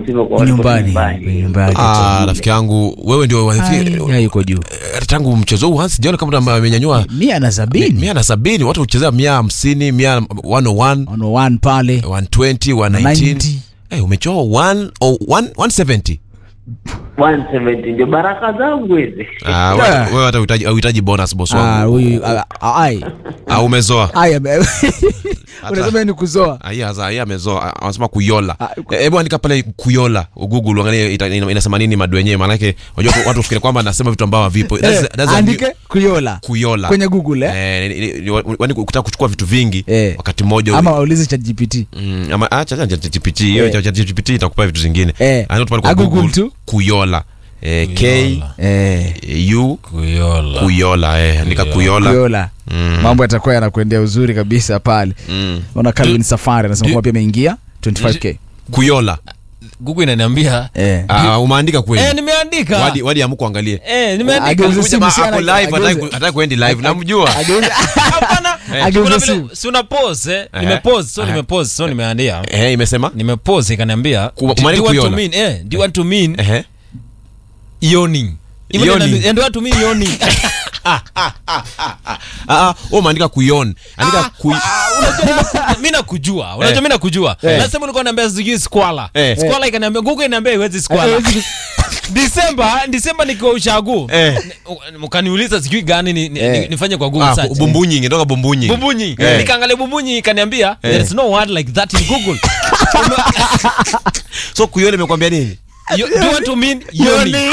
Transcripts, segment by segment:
mzima kwa watu nyumbani nyumbani Ah, rafiki yangu wewe ndio Ai, ya yuko juu Eh, tangu mchezo huu hasi sijaona kama amenyanyua mia na sabini mia na sabini watu huchezea mia hamsini mia 101 ono one pale 120 119 90. Eh, umechoa 1 oh, 1 170 170 ndio baraka zangu hizi Ah, wewe- wewe hata uhitaji uhitaji bonus boss Ah, wangu huyu ah, ah, ai ah, umezoa ai ame- unasema ni kuzoa Ah, hii sasa hii amezoa Ah, anasema kuyola Ah, Eh, hebu andika pale kuyola google uangalie ita- ina- inasema nini madu wenyewe maanake unajua watu- watu fikiri kwamba anasema vitu ambavyo havipo That's- Eh, that's a andike new- kuyola kuyola kwenye google eh? Eh, ni- ni- ni- wani kutaka kuchukua vitu vingi Eh. wakati mmoja ama waulize chat gpt Mm, ama acha acha ChatGPT hiyo Eh. ChatGPT itakupa vitu zingine Eh. Andika pale kwa Ah, Google Google tu. kuyola eh, K eh, U kuyola kuyola eh andika kuyola kuyola Mm. mambo yatakuwa yanakuendea uzuri kabisa pale Mm. ona calvin safari anasema du- kwamba pia ameingia 25k kuyola google inaniambia eh. Ah, umeandika eh, kweli nimeandika wadi wadi amuku angalie eh, nimeandika Ageuze Huyu simu jamaa si ako ana- live ageuze- hataki- hataki kuendi live namjua Ageuze- hapana Ageuze kuna vile- simu. si una pause eh Eh. nimepause so Eh. nimepause so nimeandika eh imesema nimepause ikaniambia Ku- do umeandika you want to kuiona? mean eh do you want to mean eh yawning Even Yawning. inaniambia, and do you want to mean yawning ah ah wewe umeandika kuyon andika ku unajua mi nakujua unajua mi nakujua Eh. nasema ulikuwa naambia sijui squala Eh. squala ikaniambia google inaambia iwezi squala disemba disemba nikiwa ushagu Eh. mkaniuliza sijui gani ni, ni, Eh. ni, nifanye kwa google ah search bumbunyi ingetoka bumbunyi bumbunyi Eh. nikaangalia bumbunyi ikaniambia there is no word like that in google so kuyon imekwambia nini you, do you want to mean yawning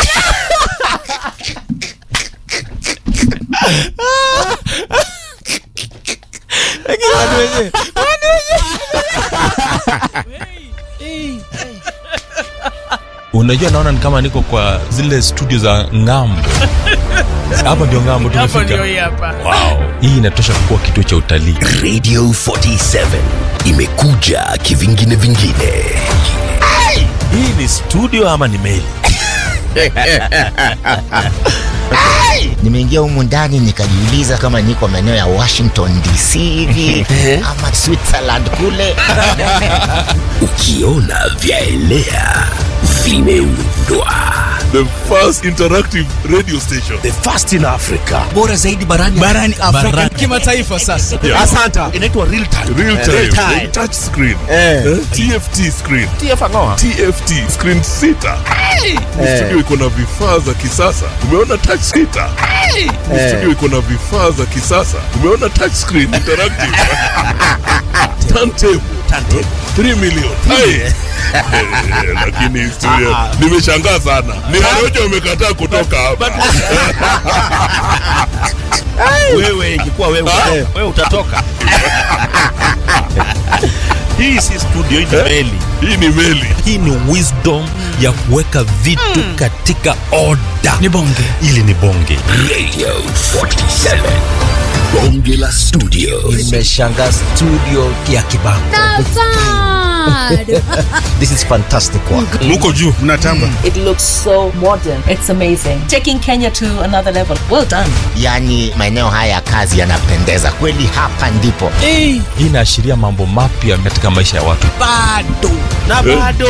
unajua naona ni kama niko kwa zile studio za ngambo hapa ndio ngambo tumefika wow. hii inatosha kuwa kituo cha utalii radio 47 imekuja kivingine vingine hii ni studio ama ni meli nimeingia humu ndani nikajiuliza kama niko maeneo ya washington dc hivi ama switzerland kule ukiona vyaelea vimeundwa the first interactive radio station the first in africa bora zaidi barani barani afrika kimataifa sasa Yeah. asanta inaitwa real time real time, Real time. touch screen Eh. Eh, tft screen tft screen sita Ni studio iko na vifaa za kisasa umeona touch sita Ni studio iko na vifaa za kisasa umeona touch screen interactive turntable 3 million Hai. Eh, lakini studio nimeshangaa sana ni Warioja wamekataa kutoka hapa wewe ingekuwa wewe wewe utatoka hii si studio hii ni meli hii ni meli hii ni wisdom ya kuweka vitu katika oda ni bonge ili ni bonge radio 47 bonge la studio nimeshanga studio ya kibango this is fantastic work muko juu mnatamba It looks so modern. It's amazing. Taking Kenya to another level. Well done. yaani maeneo haya ya kazi yanapendeza kweli hapa ndipo hii inaashiria mambo mapya katika maisha ya watu na bado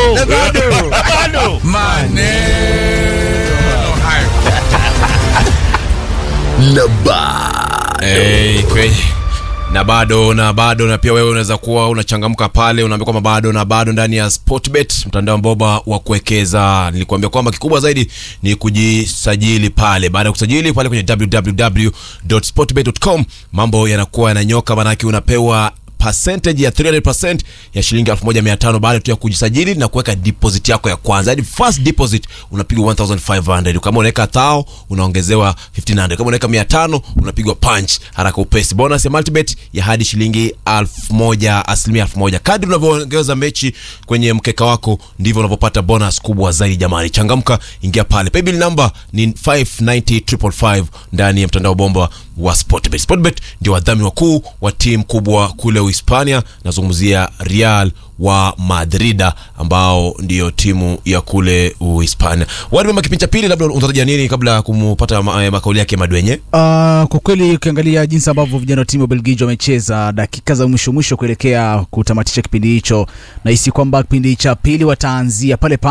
na ba Hey, kweli na bado na bado na pia wewe unaweza kuwa unachangamka pale unaambia kwamba bado na bado ndani ya sportbet mtandao mboba wa kuwekeza nilikuambia kwamba kikubwa zaidi ni kujisajili pale baada ya kusajili pale kwenye www.sportbet.com mambo yanakuwa yananyoka manake unapewa percentage ya 300% ya shilingi 1500 baada tu ya kujisajili na kuweka deposit yako ya kwanza yani first deposit unapigwa 1500 kama unaweka thao unaongezewa 1500 kama unaweka 500 unapigwa punch haraka upesi bonus ya multibet ya hadi shilingi 1000 asilimia 1000 kadri unavyoongeza mechi kwenye mkeka wako ndivyo unavyopata bonus kubwa zaidi jamani changamka ingia pale paybill number ni 590555 ndani ya mtandao bomba wa sportbet sportbet ndio wadhamini wakuu wa timu kubwa kule uhispania nazungumzia real wa madrida ambao ndio timu ya kule uhispania wadmema kipindi cha pili labda unatarajia nini kabla ya kumpata ma, eh, makauli yake madwenye Uh, kwa kweli ukiangalia jinsi ambavyo vijana wa timu ya Belgiji wamecheza dakika za mwisho mwisho kuelekea kutamatisha kipindi hicho, nahisi kwamba kipindi cha pili wataanzia pale pale